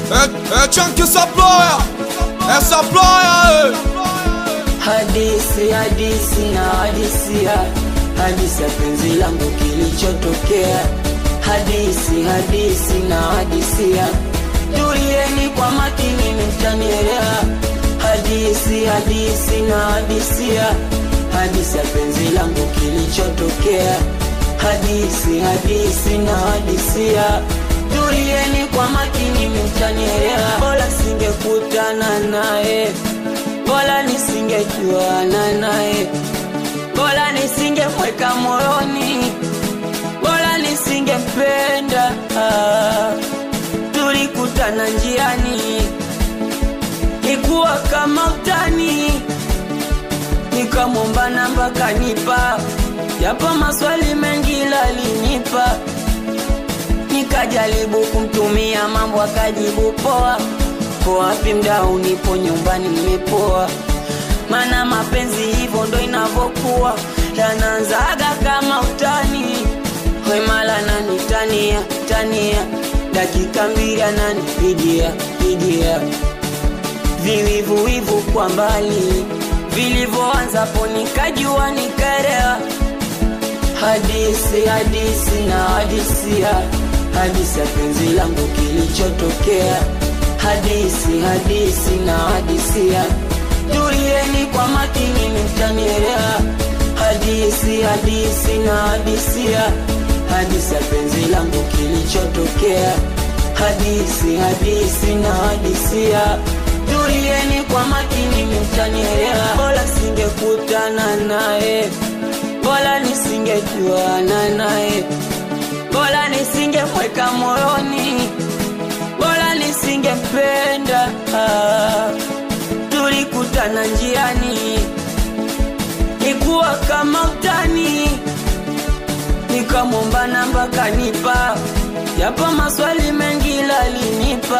É, é Chunk Saploya, é Saploya, Hadisi, hadisi na hadisia, hadisi ya penzi langu kilichotokea. Hadisi, hadisi na hadisia, tulieni kwa makini mtanielewa. Hadisi, hadisi na hadisia, hadisi ya penzi langu kilichotokea. Hadisi, hadisi na hadisia, tulieni kwa makini mtanielewa. Bora singekutana naye bora nisingejuana naye, bora nisingemweka moyoni, bora nisingempenda. Ah, Tulikutana njiani, ikuwa kama utani, nikamwomba namba kanipa, japo maswali mengi lalinipa nikajaribu kumtumia mambo akajibu poa ko wapi mdau nipo nyumbani nimepoa mana mapenzi hivyo ndo inavyokuwa yanaanzaga kama utani wemala nanitania tania dakika mbili ananipigia pigia viwivuwivu kwa mbali vilivyoanzapo nikajua nikaelewa hadisi hadisi na hadisia hadisi ya penzi langu kilichotokea hadisi hadisi na hadisia tulieni kwa makini mtanielewa hadisi hadisi na hadisia hadisi ya penzi langu kilichotokea hadisi hadisi na hadisia tulieni kwa makini mtanielewa bora singekutana naye bora nisingejuana naye, bora nisingemweka moyoni, bora nisingempenda. Ah, Tulikutana njiani, ikuwa kama utani, nikamwomba namba kanipa, japo maswali mengi lalinipa